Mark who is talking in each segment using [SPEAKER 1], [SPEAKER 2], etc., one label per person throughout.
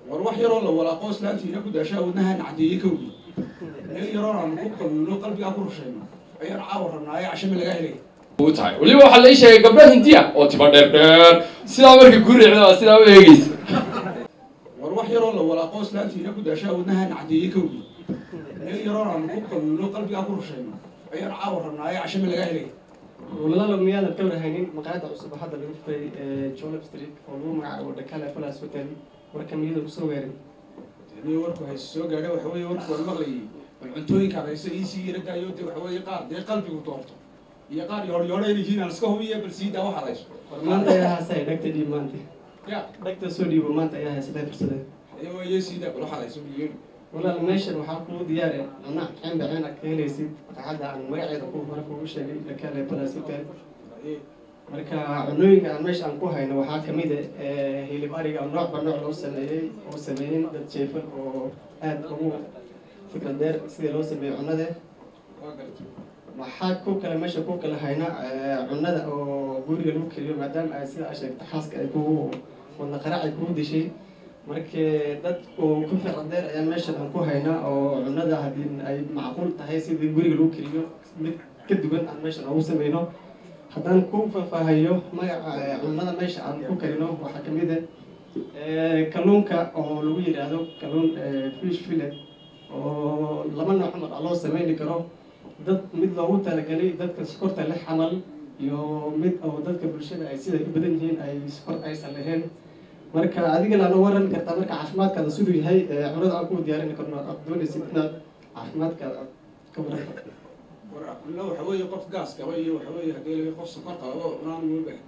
[SPEAKER 1] war wax yaroo la walaaqo islaantiina ku daashaa wadnahan cadeeye kowdii meel yaroon aanu ku qabuuno qalbigaa ku rushayno ayaan caawa rabnaa ee cashame lagaa helay
[SPEAKER 2] u tahay weliba waxaa la ii sheegay gabdho hindiya oo tiba dheer dheer sidaa markii ku riicda sidaa u eegeysa
[SPEAKER 1] war wax yaroo la walaaqo islaantiina ku daashaa wadnahan cadeeye kowdii meel yaroon aanu ku qabuuno qalbigaa ku rushayno ayaan caawa rabnaa ee cashame lagaa helay
[SPEAKER 3] walaalo miyaadan ka warhaynin maqaayadda cusub oo hadda lagu furay jolop street oo lagu magacaabo dakala palace hotel warka miyada kusoo weerin
[SPEAKER 1] ni warku hayse soo gaadha waxa weeye warku waan maqlayay bal cuntooyinkaad haysa iisii yaradaayo dee waxa weeye qaar dee qalbigu doorto iyo qaar yooryoodha inay yihiin aan iska hubiya bal sii daa waxaad hayso
[SPEAKER 3] war maanta ayaa haasay dhagta dhiib maanta
[SPEAKER 1] ya
[SPEAKER 3] dhagta soo dhiibo maanta ayaa haysatay fursadee
[SPEAKER 1] ayo waye sii daa bal waxaad hayso biyeenu
[SPEAKER 3] walaal meeshan waxaa kuu diyaare cunna cembe ceen aad ka helaysid maqaayadda aan magaceeda ku hore kuugu sheegay dakala palace hotel marka cunooyinka aan meesha aan ku hayno waxaa kamid ah hilib ariga oo noocba nooc loo sameeyey oo sameeyeen dad jeefan oo aad ugu fikrad dheer sidii loo sameeyey cunnada
[SPEAKER 1] waa garta
[SPEAKER 3] waxaa ku kale meesha ku kale hayna cunnada oo guriga lagu keliyo maadaama ay sida a sheegta xaaska ay kugu wadna qarac ay kugu dishay marka dad oo ku fikrad dheer ayaa meeshan aan ku haynaa oo cunnada haddii ay macquul tahay sidii guriga lagu keliyo mid ka duwan aan meeshan ugu sameyno haddaan ku faahfaahayo magaca cunnada meesha aan ku karino waxaa kamid ah kalluunka oo lagu yidhaahdo kalluun fish fillet oo laba nooc mar loo sameyni karo dad mid loogu talagalay dadka sokorta leh xamal iyo mid oo dadka bulshada ay sida u badan yihiin ay sokor aysan lahayn marka adigana ana waran kartaa marka caafimaadkaada siduu yahay cunada aan ku diyaarin karno aad doonaysid inaad caafimaadkaada aad ka waranto
[SPEAKER 1] war aqlo waxa weeye qof gaas qaba iyo waxa weeye haddii laga qof sokor qabo naan uma baahan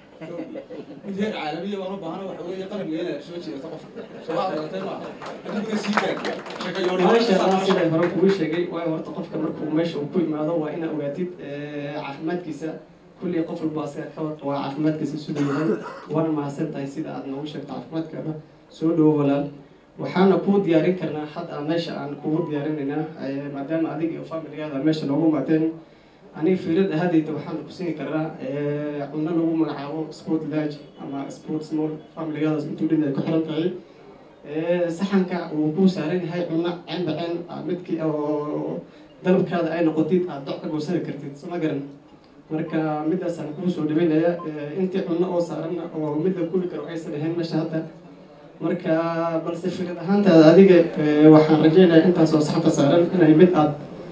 [SPEAKER 1] mid heer caalamiya baan u baahana waxa weeye qalbiga inaad soo jeedato qof soo aqalatay ma adiguna sii gaad sheeka
[SPEAKER 3] maasha allah
[SPEAKER 1] yooryoodha
[SPEAKER 3] sida hore kugu sheegay waayo horta qofka markuu meesha uu ku imaado waa inaad ogaatid caafimaadkiisa kulli qof walba asaga ka wad waa caafimaadkiisa siduu yahay waana mahadsan tahay sida aad noogu sheegto caafimaadkaada soo dhowo walaal waxaana kuu diyaarin karnaa hadda meesha aan kugu diyaarinaynaa maadaama adiga iyo familigaada meesha noogu maateen aniga fiirad ahadayda waxaan ku siin karnaa cunno lagu magacaabo sport large ama sport small familigaadaas intuu dhin ay ku xiran tahay saxanka uu ku saaran yahay cunno cembe cen midkii oo dalabkaada ay noqotid aad doc ka goosani kartid soma garan marka midaasaan kuu soo dhaweynaya intii cunno oo saaran oo mid la kubi karo aysan ahayn meesha hadda marka balse fikrad ahaantaada adiga waxaan rajeynayaa intaasoo saxanka saaran inay mid aad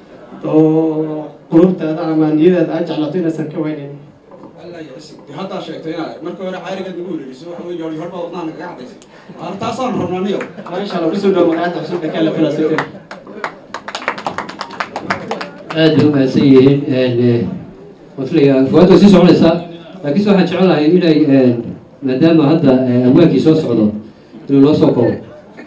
[SPEAKER 3] oo qulubtaada ama niyadaada aad jeclato inaysan ka weynayn
[SPEAKER 1] alla yacsi dee haddaa sheegtay inaad marka hore caarigaad nagu wareeriso waxa weeye yooryoodh baa wadnaha nagaga cadaysay aan taasaan rabnaa niyo
[SPEAKER 3] maasha allah kusoo dhawo magacada cusub dakala palace hotel
[SPEAKER 4] aad bay umahadsan yihiin mafliga fuwaadda sii soconaysaa laakiinse waxaan jecelahay inay maadaama hadda amwaankii soo socdo inuu noo soo koobo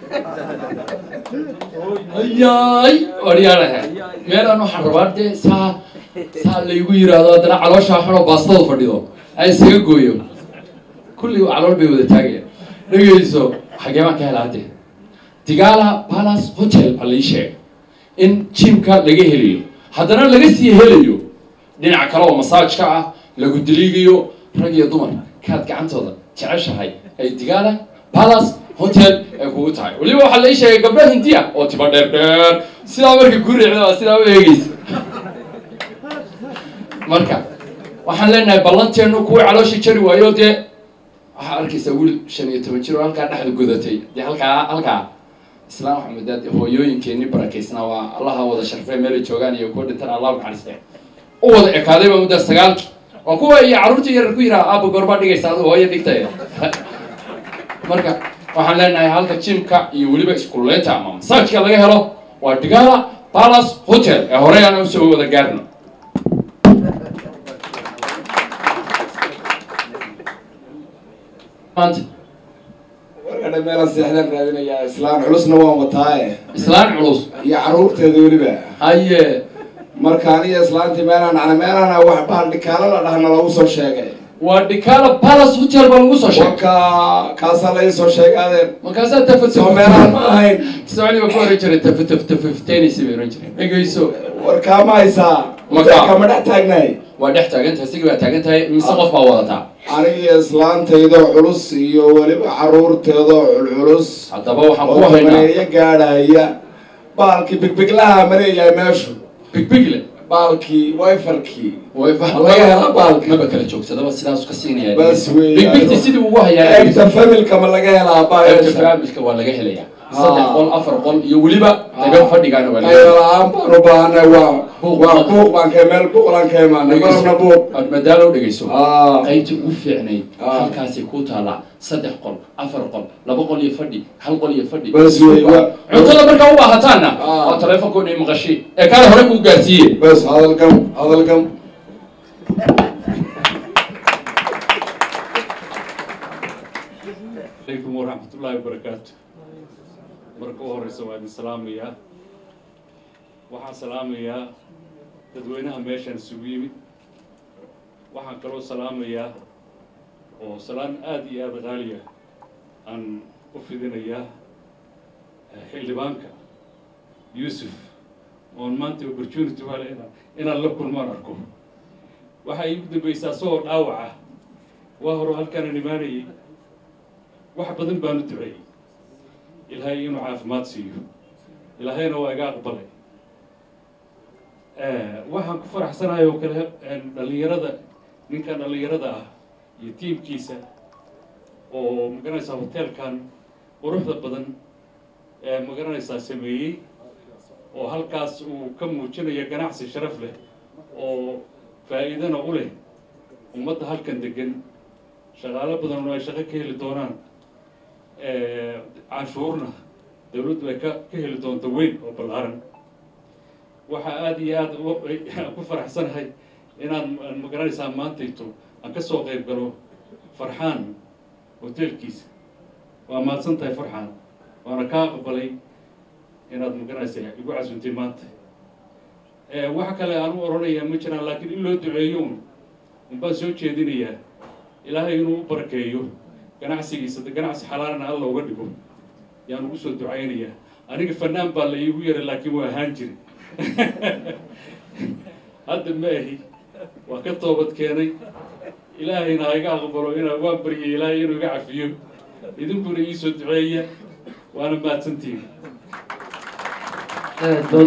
[SPEAKER 2] ayay odhyaanaha meelaan waxaan rabaa dee saa saa laygu yiraahdo haddana calooshaa xunoo baastada fadhido ay isaga gooyo kulli calool bay wada taagayaan dhegeyso xagee baan ka helaa hadde digala palace hotel baa lai sheegay in jimka laga helayo haddana laga sii helayo dhinac kale oo masaajka ah lagu diliigayo rag iyo dumar kaad gacantooda jeceshahay ay digala palace hotel ay kugu tahay weliba waxaa la ii sheegay gabdho hindiya oo tiba dheer dheer sidaa markii ku riicda sidaa u eegeysa marka waxaan leenahay ballanteenu kuwii calooshii jari waayo dee waxaa arkaysaa wiil shan iyo toban jir oo halkaa dhexda godatay dee halkaa halkaa islaan waxa mudaa dee hooyooyinkeeni barakaysnaa waa allaha wada sharfee meelay joogaan iyo kuwa dhintan allah naxariiste u wada ekaaday baa muddaa sagaalki waa kuwa iyo carruurtii yarar ku yiraa aaba goorbaa dhigaysa adigu hooyo dhigtay marka waxaan leenahay halka jimka iyo weliba iskuleynta ama masaajka laga helo waa digala palace hotel ee horey aan usoo wada gaarno maanta
[SPEAKER 5] warkadha meelaan seexdaan raadinayaa islaan culusna waan wataaye
[SPEAKER 2] islaan culus
[SPEAKER 5] iyo carruurteeda weliba
[SPEAKER 2] haye
[SPEAKER 5] marka aniga islaantii meelaan dhacna meelaana wax bahal dhikaalo la dhahna lagu soo sheegay
[SPEAKER 2] waa digala palace hotel baa lagu soo sheegay
[SPEAKER 5] warka kaasaa la ii soo sheegaadeen
[SPEAKER 2] markaasaa tafa
[SPEAKER 5] soo meelahan ma ahayn
[SPEAKER 2] soconi baa ku oran jiray tafa taf tafafteenaysa bay oran jireen dhegeyso
[SPEAKER 5] warkaa ma haysaa hoteelka ma dhex taagnahay
[SPEAKER 2] waa dhex taagan tahay sigi baa taagan tahay mise qof baa wadataa
[SPEAKER 5] aniga islaantayda culus iyo weliba caruurteeda culculus
[SPEAKER 2] haddaba waxaan ku
[SPEAKER 5] oo
[SPEAKER 2] haynaa
[SPEAKER 5] maneeyo gaadhaya baalkii bigbiglaha mareeyahay meeshu
[SPEAKER 2] bigbigle
[SPEAKER 5] baalkii wifarkii
[SPEAKER 2] way
[SPEAKER 5] laga hela baalka.
[SPEAKER 2] maba kala joogsadaba sidaas ka siinaya
[SPEAKER 5] Bas weeye.
[SPEAKER 2] bigbigti sidii ugu hayaa
[SPEAKER 5] eegta familka ma laga helaa
[SPEAKER 2] qaybta
[SPEAKER 5] baayasha
[SPEAKER 2] faamilka waa laga helayaa
[SPEAKER 5] Ah.
[SPEAKER 2] saddex qol afar qol iyo weliba qaybo fadhigaana waa laga
[SPEAKER 5] qaybo
[SPEAKER 2] helaya
[SPEAKER 5] la-aan baan u baahanay waa
[SPEAKER 2] Buuq.
[SPEAKER 5] waa buuq baan ka meel buuqlan ka imaanay marna buuq
[SPEAKER 2] aad madaalo dhegeyso
[SPEAKER 5] Ah.
[SPEAKER 2] qaybtii ugu fiicnayd
[SPEAKER 5] Ah.
[SPEAKER 2] halkaasay ku taalaa saddex qol afar qol laba qol iyo fadhi hal qol iyo fadhi
[SPEAKER 5] Bas wey, waa-
[SPEAKER 2] cuntada markaa u baahataanna
[SPEAKER 5] Ah.
[SPEAKER 2] waa taleefonkoona i maqashay ee kaale hore kuu gaarsiiye
[SPEAKER 5] bas hadalkan hadalkan
[SPEAKER 6] عليكم ورحمة الله وبركاته marka u horeysa waa idin salaamayaa waxaan salaamayaa dadweynaha meeshaan isugu yimid waxaan kaloo salaamayaa oo salaan aada iyo aada qaaliya aan u fidinayaa eh, xildhibaanka yuusuf oon maanta opportunity wale inaan inaan la kulmaan arko waxaa iigu dambaysaa isagoo dhaawaca waa hore halkaana imaanayay wax badan baanu duceeyey ilaahay inuu caafimaad siiyo ilaahayna waa iga aqbalay waxaan ku faraxsanahay oo kale dhalinyarada ninkan dhalinyarada ah iyo tiimkiisa oo magaranaysaa hoteelkan quruxda badan ee magaranaysaa sameeyey oo halkaas uu ka muujinayo ganacsi sharaf leh oo faa'iidana u leh ummadda halkan degan shaqaalo badan oo ay shaqo ka heli doonaan canshuurna dawladdu ay ka ka heli doonto weyn oo ballaaran waxaa aada iyo aada u- ku faraxsanahay inaan magaranaysaa maantayto aan ka soo qayb galo farxaan hoteelkiisa waa mahadsan tahay farxaan waana kaa aqbalay inaad magaranaysaa igu casuntay maanta wax kale aan u oranayaa ma jiraan laakiin in loo duceeyo un unbaan soo jeedinayaa ilaahay inuu u barakeeyo ganacsigiisa de ganacsi xalaalana alla uga dhigo yaan ugu soo ducaynayaa aniga fanaan baa la iigu yaray laakiin waa ahaan jiri hadda ma ahi waa ka toobad keenay ilaahayna ha iga aqbalo inaa waan baryay ilaahay inuu iga cafiyo idinkuna iisoo duceeya waana mahadsantihin
[SPEAKER 4] aad